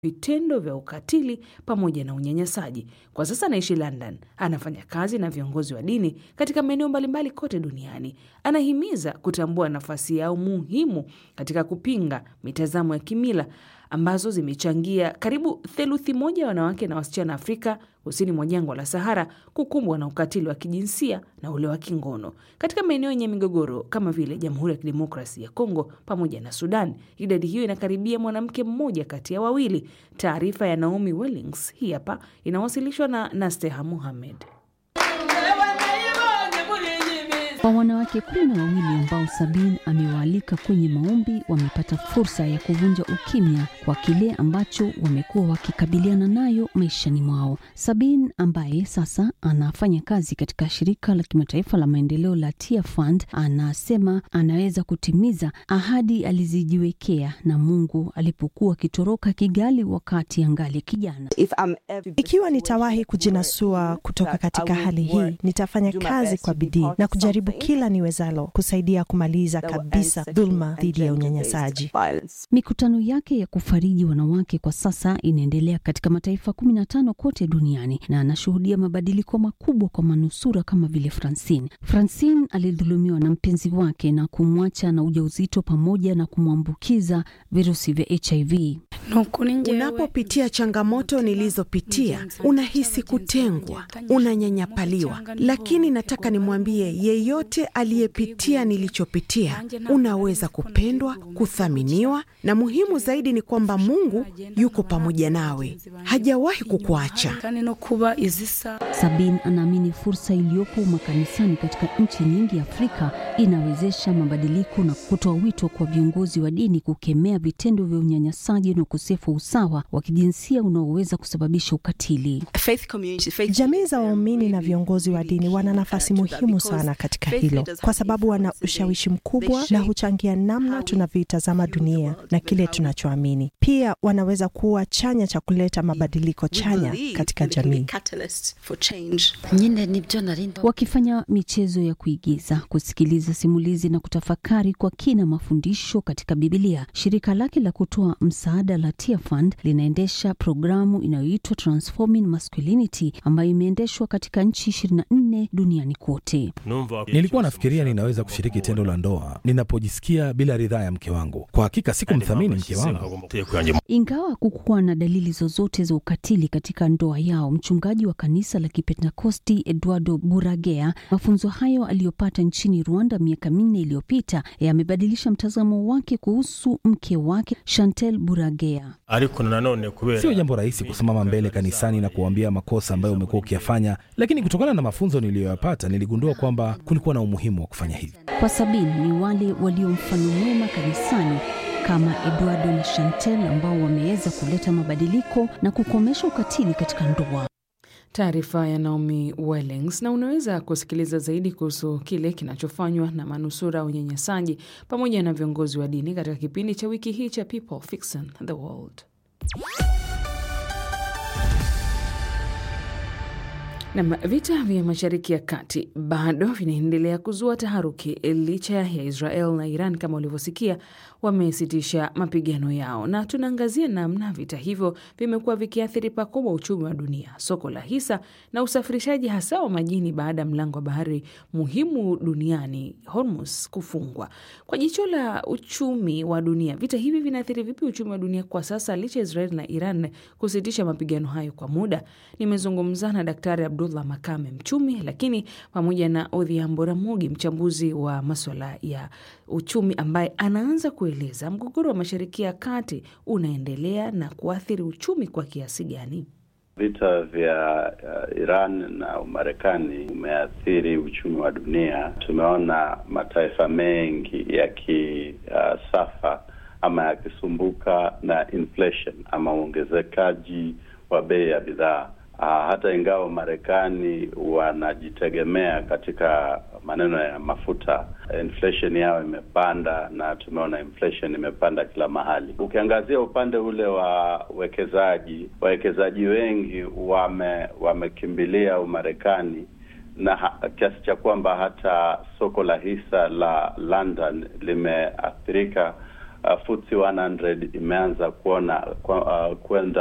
vitendo vya ukatili pamoja na unyanyasaji. Kwa sasa anaishi London, anafanya kazi na viongozi wa dini katika maeneo mbalimbali kote duniani. Anahimiza kutambua nafasi yao muhimu katika kupinga mitazamo ya kimila ambazo zimechangia karibu theluthi moja ya wanawake na wasichana Afrika kusini mwa jangwa la Sahara kukumbwa na ukatili wa kijinsia na ule wa kingono katika maeneo yenye migogoro kama vile Jamhuri ya Kidemokrasi ya Kongo pamoja na Sudan. Idadi hiyo inakaribia mwanamke mmoja kati ya wawili. Taarifa ya Naomi Wellings hii hapa inawasilishwa na Nasteha Muhamed. Kwa wanawake kumi na wawili ambao Sabin amewaalika kwenye maombi wamepata fursa ya kuvunja ukimya kwa kile ambacho wamekuwa wakikabiliana nayo maishani mwao. Sabin ambaye sasa anafanya kazi katika shirika la kimataifa la maendeleo la Tia Fund anasema anaweza kutimiza ahadi alizijiwekea na Mungu alipokuwa akitoroka Kigali wakati angali kijana. Ikiwa nitawahi kujinasua kutoka katika hali hii, nitafanya kazi kwa bidii na kujaribu kila niwezalo kusaidia kumaliza kabisa dhuluma dhidi ya unyanyasaji. Mikutano yake ya kufariji wanawake kwa sasa inaendelea katika mataifa kumi na tano kote duniani na anashuhudia mabadiliko makubwa kwa manusura kama vile Francine. Francine alidhulumiwa na mpenzi wake na kumwacha na ujauzito pamoja na kumwambukiza virusi vya HIV. Unapopitia changamoto nilizopitia, unahisi kutengwa, unanyanyapaliwa, lakini nataka nimwambie yeyote aliyepitia nilichopitia, unaweza kupendwa, kuthaminiwa, na muhimu zaidi ni kwamba Mungu yuko pamoja nawe, hajawahi kukuacha. Sabin anaamini fursa iliyopo makanisani katika nchi nyingi Afrika inawezesha mabadiliko na kutoa wito kwa viongozi wa dini kukemea vitendo vya unyanyasaji na ukosefu wa usawa wa kijinsia unaoweza kusababisha ukatili. Jamii za waumini na viongozi wa dini wana nafasi muhimu sana katika hilo, kwa sababu wana ushawishi mkubwa na huchangia namna tunavyoitazama dunia na kile tunachoamini. Pia wanaweza kuwa chanya cha kuleta mabadiliko chanya katika jamii. Wakifanya michezo ya kuigiza, kusikiliza simulizi na kutafakari kwa kina mafundisho katika Bibilia, shirika lake la kutoa msaada la Tia Fund linaendesha programu inayoitwa Transforming Masculinity ambayo imeendeshwa katika nchi 24 duniani kote. Nilikuwa nafikiria ninaweza kushiriki tendo la ndoa ninapojisikia bila ridhaa ya mke wangu. Kwa hakika sikumthamini mke wangu. Ingawa kukuwa na dalili zozote za ukatili katika ndoa yao, mchungaji wa kanisa la Kipentekosti Eduardo Buragea, mafunzo hayo aliyopata nchini Rwanda miaka minne iliyopita yamebadilisha mtazamo wake kuhusu mke wake Chantel Buragea. Sio jambo rahisi kusimama mbele kanisani na kuambia makosa ambayo umekuwa ukiyafanya, lakini kutokana na mafunzo niliyoyapata niligundua kwamba kulikuwa na umuhimu wa kufanya hivi. Kwa Sabini ni wale walio mfano mwema kanisani kama Eduardo na Chantel ambao wameweza kuleta mabadiliko na kukomesha ukatili katika ndoa. Taarifa ya Naomi Wellings. Na unaweza kusikiliza zaidi kuhusu kile kinachofanywa na manusura unyanyasaji pamoja na viongozi wa dini katika kipindi cha wiki hii cha People Fixing the World. Nam, vita vya Mashariki ya Kati bado vinaendelea kuzua taharuki licha ya Israel na Iran kama ulivyosikia wamesitisha mapigano yao, na tunaangazia namna vita hivyo vimekuwa vikiathiri pakubwa uchumi wa dunia, soko la hisa na usafirishaji hasa wa majini baada ya mlango wa bahari muhimu duniani Hormuz kufungwa. Kwa jicho la uchumi wa dunia, vita hivi vinaathiri vipi uchumi wa dunia kwa sasa licha ya Israel na Iran kusitisha mapigano hayo kwa muda? Nimezungumza na Daktari Abdullah Makame, mchumi, lakini pamoja na Odhiambo Ramogi, mchambuzi wa maswala ya uchumi, ambaye anaanza kueleza mgogoro wa Mashariki ya Kati unaendelea na kuathiri uchumi kwa kiasi gani. Vita vya uh, Iran na Umarekani umeathiri uchumi wa dunia. Tumeona mataifa mengi yakisafa uh, ama yakisumbuka na inflation ama uongezekaji wa bei ya bidhaa. Uh, hata ingawa Marekani wanajitegemea katika maneno ya mafuta, inflation yao imepanda na tumeona inflation imepanda kila mahali. Ukiangazia upande ule wa uwekezaji, wawekezaji wengi wame wamekimbilia Umarekani na kiasi cha kwamba hata soko la hisa la London limeathirika uh, FTSE 100 imeanza kuona kwenda